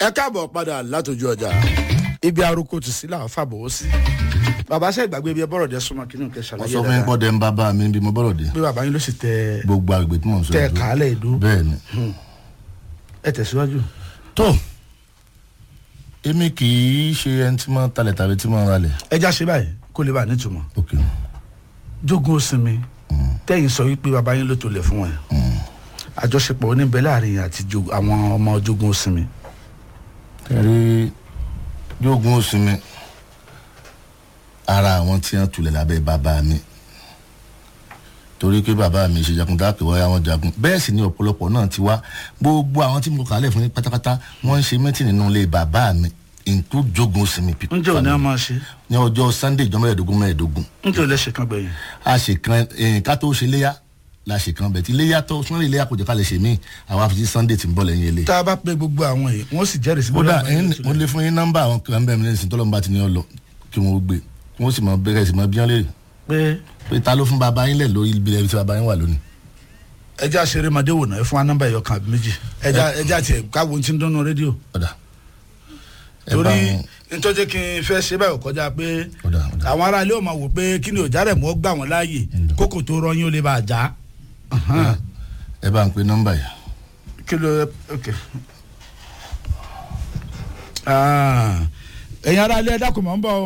ẹ káàbọ̀ padà látòjú ọjà ibi arúgbó ti sí làwọn fàbọ̀ ó sí bàbá ṣe ìgbàgbé ibi ẹ bọ́rọ̀ dẹ súnmọ́ kí ni òkè wọ́n ṣàlàyé sọ fún yín pọ́ dẹ́ ń bá bá mi bí mo bọ́rọ̀ dé pé bàbá yín ló sì tẹ gbogbo àgbègbè tí mò ń sọ tẹ yìí. kàálẹ̀ ìdó bẹ́ẹ̀ ni ẹ tẹ̀síwájú. tó èmi kì í ṣe ẹni tí máa ń talẹ̀ tàbí tí máa ń ralẹ̀ ẹ já ṣe báyìí kó lè bá nítumọ̀ ok jogun osinmi tẹ́yìn sọ wípé bàbá yín ló tó lẹ̀ fún wọn àjọṣepọ̀ oníbẹ̀ láàrin àti jo- àwọn ọmọ jogun osinmi ẹ̀rí yóògùn oṣù mi ara àwọn tí wọ́n tulẹ̀ lábẹ́ bàbá mi torí pé bàbá mi ṣe jagun dáàpẹ̀ wáyà wọn jagun bẹ́ẹ̀ sì ni ọ̀pọ̀lọpọ̀ náà ti wá gbogbo àwọn tí mo kà á lẹ̀ fún yín pátápátá wọ́n ń ṣe mẹ́tì nínú ilé bàbá mi include jogun oṣù mi people ǹjẹ́ òní family. a máa ṣe ní ọjọ́ sunday ìjọ mẹ́ẹ̀ẹ́dógún mẹ́ẹ̀ẹ́dógún ǹjẹ́ òní ẹ̀ṣẹ̀ kan gbẹ̀yìn a ṣe kan ẹ̀yìn ká tó ṣe léyà la ṣe kan bẹ̀ tí léyà tó sunday léyà kò jẹ́ ká lè ṣe míì àwọn afi sunday ti ń bọ̀ lẹ́yìn ilé. tá a bá pe gbogbo àwọn yìí wọ́n sì jẹ́rìí sí kódà bóyá àwọn ẹ̀yin- yìí ló mo tó lẹ̀. lè fún yín nọ́mbà àwọn kan bẹ́ẹ̀ mi lẹ́sìn tọ́lọ́mùbá ti ní ọ lọ kí wọ́n gbé kí wọ́n sì mọ bẹ́rẹ̀ sí mọ bí wọ́n lè pé pé ta ló fún baba yín lẹ̀ lórí ibi ẹbí tí baba yín wà lónìí. ẹja ṣeré madé wò náà ẹ fún wa nọ́mbà ẹ̀yọ kan àbí méjì ẹja ẹja tiẹ̀ káwo ti ń dúnnú rédíò ọ̀dà ẹ bá torí wọn nítorí kí n fẹ́ ṣe báyìí kọjá pé ọ̀dà ọ̀dà àwọn ará ilé ò máa wò pé kí ni òjá rẹ̀ mọ́ gbà wọ́n láàyè kókò tó rọyìn ó lè bá a já ẹ bá ń pe nọ́mbà yìí kí ló ok. Ah, ẹ̀yin ará ilé ẹ dákun mọ́ ń bọ̀ o.